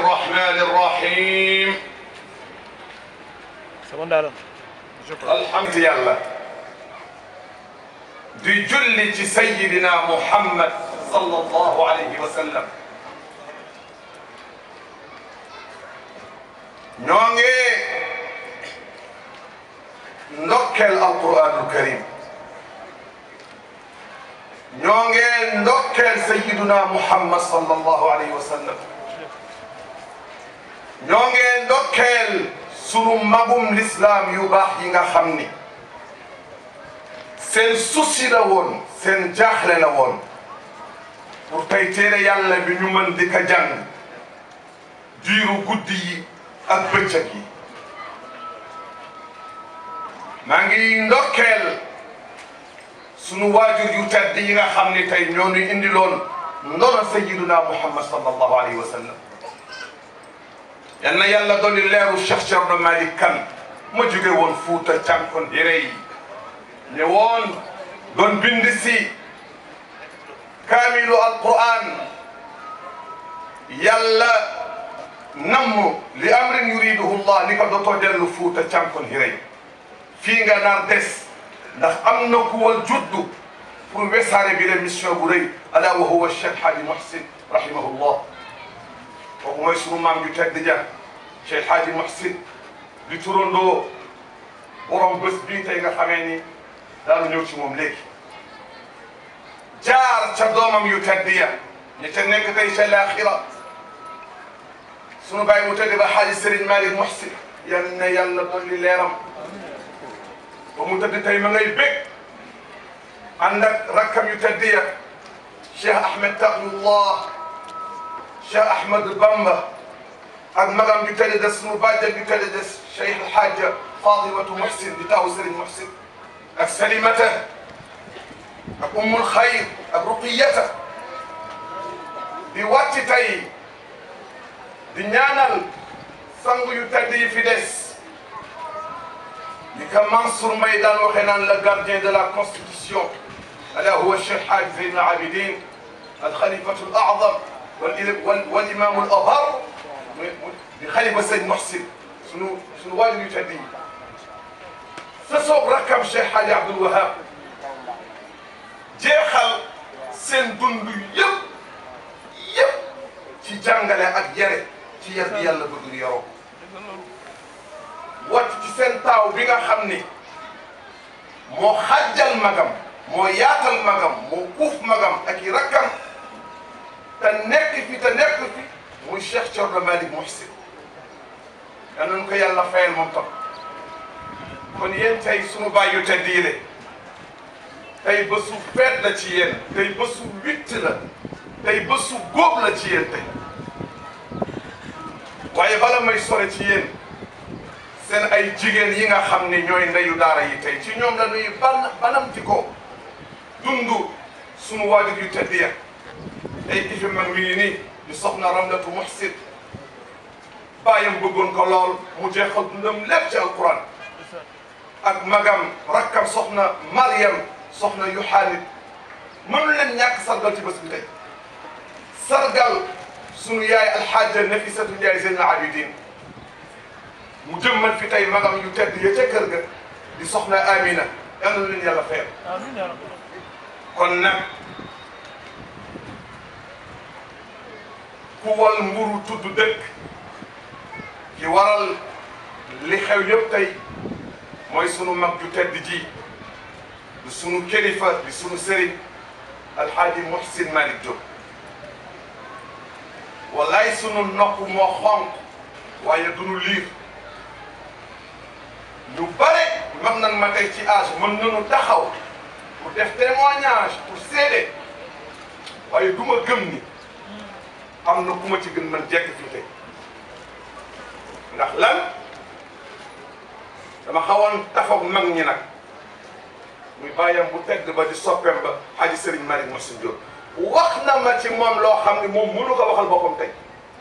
الرحمن الرحيم secondaire الحمد لله di julli ci sayyidina Muhammad sallallahu alayhi wa sallam ñoo ngi ndokkeel alquranul karim ñoo ngi ndokkeel sayyidina Muhammad sallallahu alayhi wa sallam ñoo ngi ndokkeel sunu magum l'islam yu baax yi nga xam ni seen souci la woon seen jaaxle la woon pour tey téere yàlla bi ñu mën di ko jàng diiru guddi yi ak bëccëg yi maa ngi ndokkeel sunu waajur yu tedd yi nga xam ni tey ñoo ñu indiloon ndono sayyiduna Muhammad sallallahu alayhi wa sallam yal na yàlla dolli leeru Cheikh Thierno Malick Kane ma jóge woon Fuuta cànkon yére yi ne woon doon bind si kaamilu alquran yàlla namm li amrin yuriduhu llah ni ko dootoo dellu Fuuta cànkon yére yi fii nga nar des ndax am na ku wal juddu pour wesaare bi la mission bu rëy ala wa huwa Cheikh Hadi Muhsin rahimahullah kooku mooy sunu maam ju tedd ja Cheikh Hadji Muhsin di turandoo borom bés bii tey nga xamee ni daanu ñëw ci moom léegi jaar ca doomam yu tedd ya ñi ca nekk tey ca laaxira sunu bàyyi mu tedd ba Hadji Serigne Malick Muhsin yal na yàlla dolli leeram ba mu tëdd tey ma ngay bég ànd ak rakkam yu tedd ya Cheikh Ahmed Taqiyullah Cheikh Ahmad Bamba ak magam ju tëdd des sunu bàjjen ju tëdd des Cheikh El Hadj Fatimatu Muhsin di taawu Serigne Muhsin ak Salimata ak Ummul Xayr ak Ruqiyata di wàcc tey di ñaanal sang yu tëdd yi fi des ni ka Mansour Mbaye daan waxee naan le gardien de la constitution ala huwa Cheikh Hadj Zeyn al Abidin al Khalifatu al A'zam والإمام الأبر خليفة سيد محسن سنو سنو والد يتدي فسوق ركب شيخ حاج عبد الوهاب jeexal seen dund yëpp yëpp ci jàngale ak yare ci yar bi yàlla bëgg yoroo wàcc ci seen taaw bi nga xam ni moo xàjjal magam moo yaatal magam moo uuf magam ak i rakkam te nekk fi te nekk fi muy Cheikh Thierno Malick Muhsin yal nañu ko yàlla fayal moom tam kon yéen tey sunu baay yu tedd yi tey bésu feet la ci yéen tey bésu witt la tey bésu góob la ci yéen tey waaye bala may sore ci yéen seen ay jigéen yi nga xam ne ñooy ndeyu daara yi tey ci ñoom la ñuy ban banamti ko dund sunu waajur yu tedd ya tey ki fi mag mi ngi nii di soxna Ramlatu Muhsin bàyyam bëggoon ko lool mu jeexal dundam lépp ci alquran ak magam rakkam soxna Mariam soxna Yohanit mënu leen ñàkk sargal ci bés bi tey sargal sunu yaay alxaaja Nafisatu Njaay Zeyn al Abidin mu jëmmal fi tey magam yu tedd ya ca kër ga di soxna Amina yal na leen yàlla fayal amiin yaa rabbi kon nag ku wal mburu tudd dëkk ki waral li xew yëpp tey mooy sunu mag ju tedd ji di sunu kilifa di sunu sëriñ alxaaji Muhsin Malick Diop wallaay sunu nopp moo xonq waaye dunu liir ñu bare mag nan ma tey ci âge mën nañu taxaw pour def témoignage pour seede waaye du ma gëm ni am na ku ma ci gën man jekk fii tey ndax lan dama xawoon tafoog mag ñi nag muy bàyyam bu tedd ba di soppeem ba Hadji Serigne Malick Muhsin Diop wax na ma ci moom loo xam ne moom mënu ko waxal boppam tey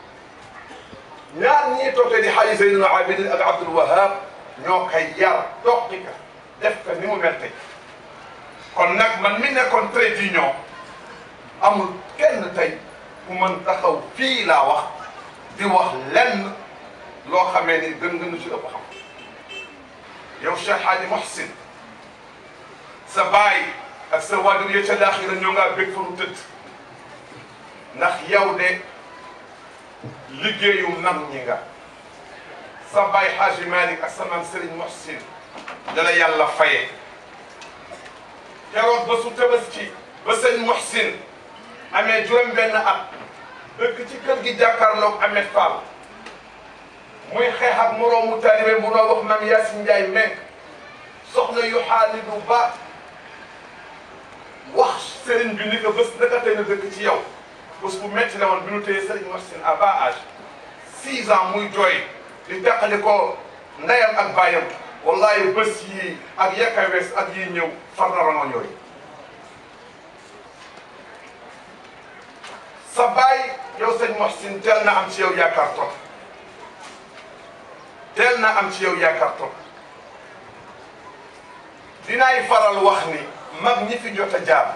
ñaar ñii toog tey di Hadji Zeynul Abidin ak Abdoul Wahab ñoo koy yar toqi ka def ko ni mu mel tey kon nag man mi nekkoon trait d'union amul kenn tey ku mën taxaw fii laa wax di wax lenn loo xamee ni gën nga nu ci ëpp xam yow Cheikh Hadji Mouhsin sa baay ak sa waajur ya ca laaxira ñoo ngaa bég fa nu tëdd ndax yow de liggéeyu mag ñi nga sa baay Hadji Malick ak sa maam Serigne Mouhsin dala yàlla faye keroog ba su tabaski ba sëñ Mouhsin amee juróom benn at dëkk ci kër gi jàkkaarloog Ahmed Fall muy xeex ak moroomu taalibe bu noo wax maam Yacine Ndiaye menk soxna yu xaalidu ba wax sëriñ bi ni ko bés naka tey na dëkk ci yow bés bu metti la woon bi nu téye sëriñ Mouhsin à bas âge six ans muy jooy di teqali ko ndeyam ak baayam wallahi bés yii ak yakka wees ak yii ñëw far na rangoon yooyu sa baay yow sëñ Mouhsin teel na am ci yow yaakaar trop teel na am ci yow yaakaar trop dinaay faral wax ni mag ñi fi jot a jaar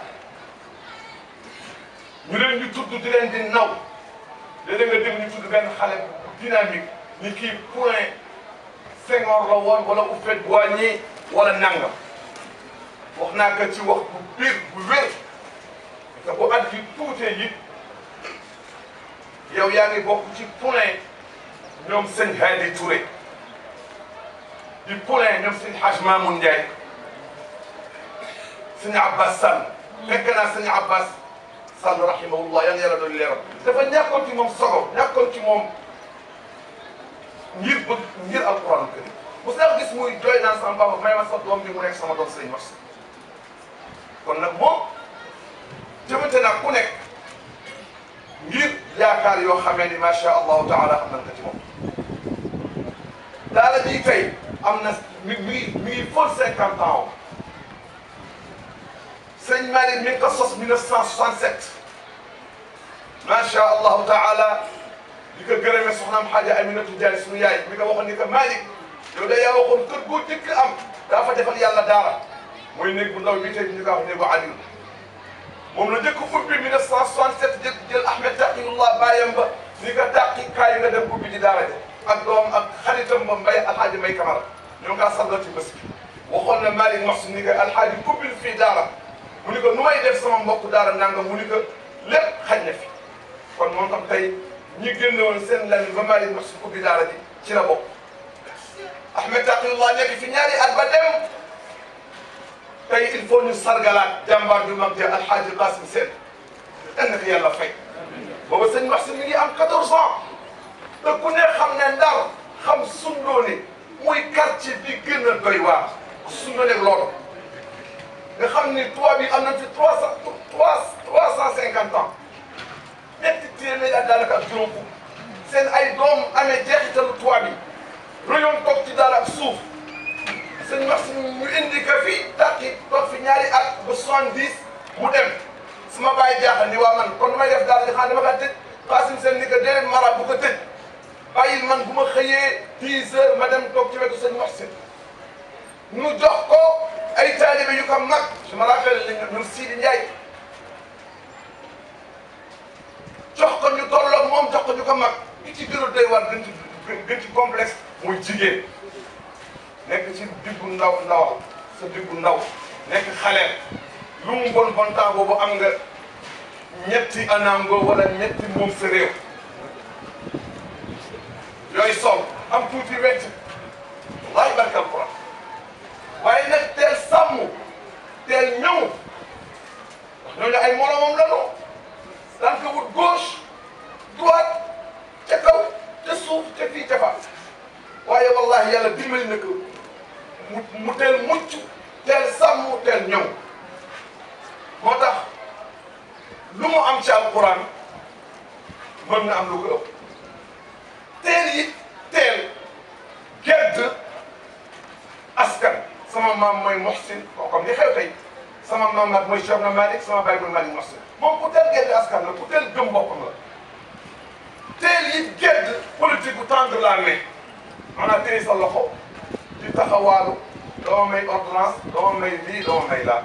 ñu leen di tudd di leen di naw léeg-léeg nga dégg ñu tudd benn xale bu dynamique ni kii point Senghor la woon wala Houphouët-Boigny wala nangam wax naa ko ci wax bu biir bu wér te bu at yi tuutee it yow yaa ngi bokk ci point ñoom sëñ Hadi Touré di point ñoom sëñ Hadj Mamoun Ndiaye sëñ Abbas Sall fekk naa sëñ Abbas Sall rahimahullah yal na yàlla doon leeral dafa ñàkkoon ci moom sogo ñàkkoon ci moom ngir bëgg ngir alquran karim bu sax gis muy jooy naan sama papa may ma sa doom bi mu nekk sama doom sëñ Mouhsin kon nag moom jëmante naa ku nekk ngir yaakaar yoo xamee ni macha allahu taala am nañ ko ci moom daala ji tey am na mi mi mi ngi fóot cinquante ans sëñ Malick mi ngi ko sos 1967 macha allahu taala di ko gërëmee soxnaam Xaaja Aminatu Jaay sunu yaay mi ko waxoon ni ko Malick yow de yaa waxoon kër goo jëkk am daa fa defal yàlla daara mooy néeg bu ndaw bi tey ñu ko wax néegu Aliou moom la njëkk ubbi 1967 jël jël Ahmed Taqiyullah bàyyam ba ni ko tàqi kaay nga dem ubbi di daara ja ak doom ak xaritam ba mbay alxaaji mbay Camara ñoo ngi kaa sargal ci bés bi waxoon na Malick Mouhsin ni ko alxaaji ubbil fii daara mu ni ko nu may def sama mbokk daara nangam mu ni ko lépp xaj na fi kon moom tam tey ñi génne woon seen lan ba Malick Mouhsin ubbi daara ji ci la bokk Ahmed Taqiyullah nekk fi ñaari at ba dem tey il faut ñu sargalaat jàmbaar ju mag ja alxaaji Qasim Sène dan na ko yàlla fay booba sëñ Mouhsin mi ngi am 14 ans te ku ne xam ne Ndar xam Sundoone muy quartier bi gën a doy waar Sundoone ak loolu nga xam ni tubaab yi am nañ fi trois cent trois trois cent cinquante ans ñetti téeméer ak daanaka ak juróom fukk seen ay doom amee jeexitalu tubaab yi rayon toog ci daal ak suuf sëñ Mouhsin ñu indi ko fi tàkki toog fi ñaari at ba soixante-dix mu dem su ma bàyyi jaaxal ni waa man kon nu may def daal di xam dama kaa tëj Qasim Sène ni ko déedéet mara bu ko tëj bàyyil man bu ma xëyee dix heures ma dem toog ci wetu sëñ Mouhsin ñu jox ko ay taalibe yu ko mag je me rappelle ñun Sidi Ndiaye jox ko ñu tolloog moom jox ko ñu ko mag ki ci gën a doy war gën ci gën ci complexe muy jigéen nekk ci diggu ndaw ndawal sa diggu ndaw nekk xaleel lu mu bon bon temps boobu am nga ñetti anango wala ñetti moom sa réew yooyu sol am tuuti wecc wallahi barke alquran waaye nag teel sàmm teel ñëw wax ñooñu ay moromam lanu daan ko wut gauche droite ca kaw ca suuf ca fii ca fa waaye wallahi yàlla dimbali na ko mu mu teel mucc teel sàmm teel ñëw moo tax lu mu am ci alquran mën na am lu ko ëpp teel it teel gedd askan sama maam mooy Mouhsin koo comme li xew tey sama maam nag mooy Cheikh na Malick sama baay mooy Malick Mouhsin moom ku teel gedd askan la ku teel gëm boppam la teel it gedd politique bu tendre la main maanaam téye sa loxo di taxawaalu doo may ordonnance doo may lii doo may laa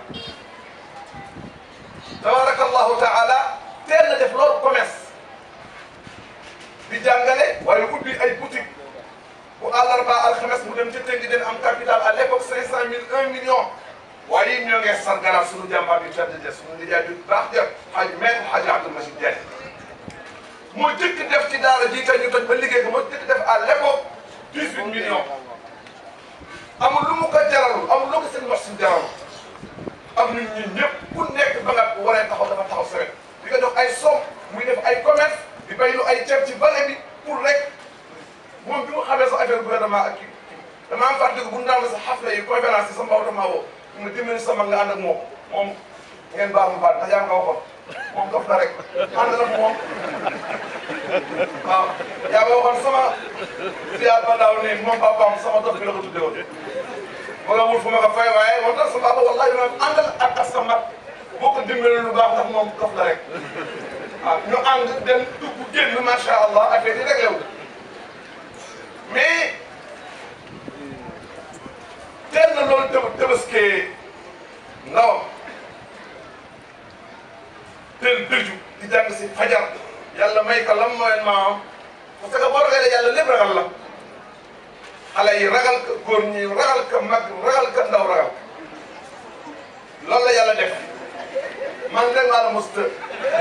tabaraka allahu taala teel na def loolu commerce di jàngale waaye ubbi ay boutique bu àllarba alxames mu dem ca tënk den am capital à l'époque cinq cent mille un million waaye ñoo ngi sargalaat suñu jàmbaar yu tedd ja suñu nijaay ju baax ja xaj maître xaj Abdou Majid Diagne moo jëkk def ci daara ji tey ñu toj ba liggéey ko moo jëkk def à l'époque dix huit millions amul lu mu ko jaralul amul lu ko seen wax si jaralul am nit ñi ñëpp ku nekk ba nga waree taxaw dafa taxaw sawet di nga jox ay somme muy def ay commerce di baylu ay ceeb ci vallée bi pour rek moom bi mu xamee sa affaire gouvernement ak kii dama am fàttali bu ñu daan sa xafla yi conférence yi sa mbaw damaa woo mu dimbali sama nga ànd ak moom moom ngeen baal ma baal ndax yaa ngi ko waxoon moom dof la rek ànd ak moom waaw yaa ngi waxoon sama ziar ba daaw ne moom papaam sama dof bi la ko tuddee woon ma nga wul fu ma ko fay waaye moom tax sa papa wallahi ma àndal ak ak sa mag boo ko dimbali lu baax ndax moom dof la rek waaw ñu ànd dem dugg génn macha allah affaire yi réglé wu mais teel na loolu tëb tëbaskee ndawam teel dëju di jàng si fajar yàlla may ko lam mooy maam parce que boo ragalee yàlla lépp ragal la xale yi ragal ko góor ñi ragal ko mag ragal ko ndaw ragal loolu la yàlla def man rek maa la mos të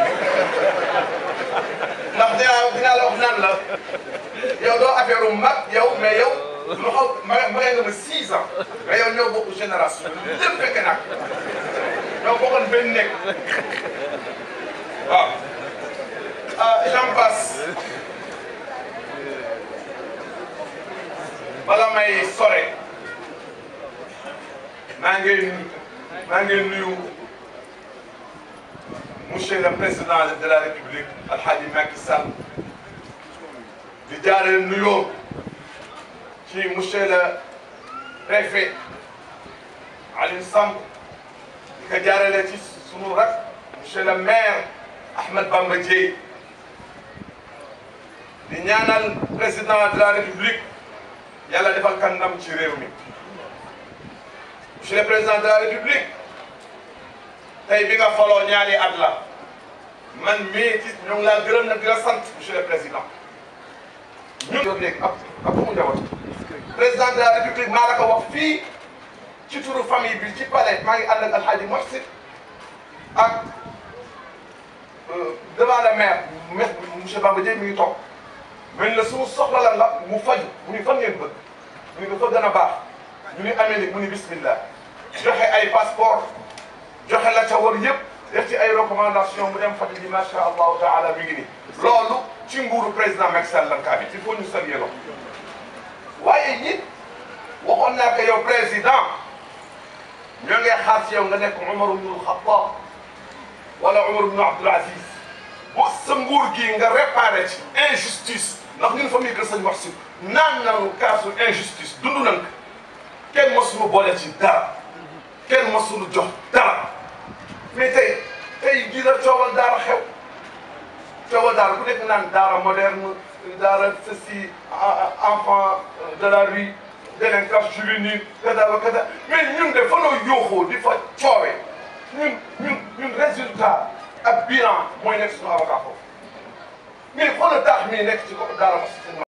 ndax dinaa dinaa la wax naan la yow doo affaire u mag yow mais yow lu xaw ma ma nga ma six ans mais yow ñoo bokk génération lépp fekk nag ñoo bokkoon benn nekk waaw ah j'en passe bala may sore maa ngi maa ngi nuyu monsieur le président de la république alhaji Macky Sall di jaarale nuyoo ci monsieur le préfet Alioune Samb di ko jaarale ci sunu rak monsieur le maire Ahmed Bamba Dièye di ñaanal président de la république yàlla defal kan ndam ci réew mi monsieur le président de la république tey bi nga faloo ñaari at la man mii ci ñoo ngi laa gërëm nag di la sant monsieur le président ñun yow léegi ab ab mu njaboot président de la république maa la ko wax fii ci turu famille bi ci palais maa ngi ànd ak alxaaji Mohsin ak devant le maire monsieur Bamba Dièye mi ngi toog mel na suñu soxla lan la mu faju mu ni fan ngeen bëgg mu ni dafa gën a baax ñu ni Amérique mu ni bismillah joxe ay passeport joxe la ca war yëpp def ci ay recommandation mu dem faju ji macha allahu taala mi ngi ni loolu ci nguuru président Macky Sall lan kaa bi il faut ñu saluer loolu waaye it waxoon naa ko yow président ñoo ngi xaar ci yow nga nekk Umar ibn al-Khattab wala Umar ibn Abdul Aziz bu sa nguur gi nga réparé ci injustice ndax ñun famille Kër Sëñ Mohsin naan nañu kaasu injustice dund nañ ko kenn mosuñu boole ci dara kenn mosuñu jox dara mais tey tey jii la coowal daara xew coowal daara ku nekk naan daara moderne daara ceci enfant de la rue délinquance juvénile kada wa kada mais ñun de fa noo yooxoo di fa coowee ñun ñun ñun résultat ak bilan mooy nekk suñu avocat foofu mais xoolal taax mii nekk ci ko daara Mohsin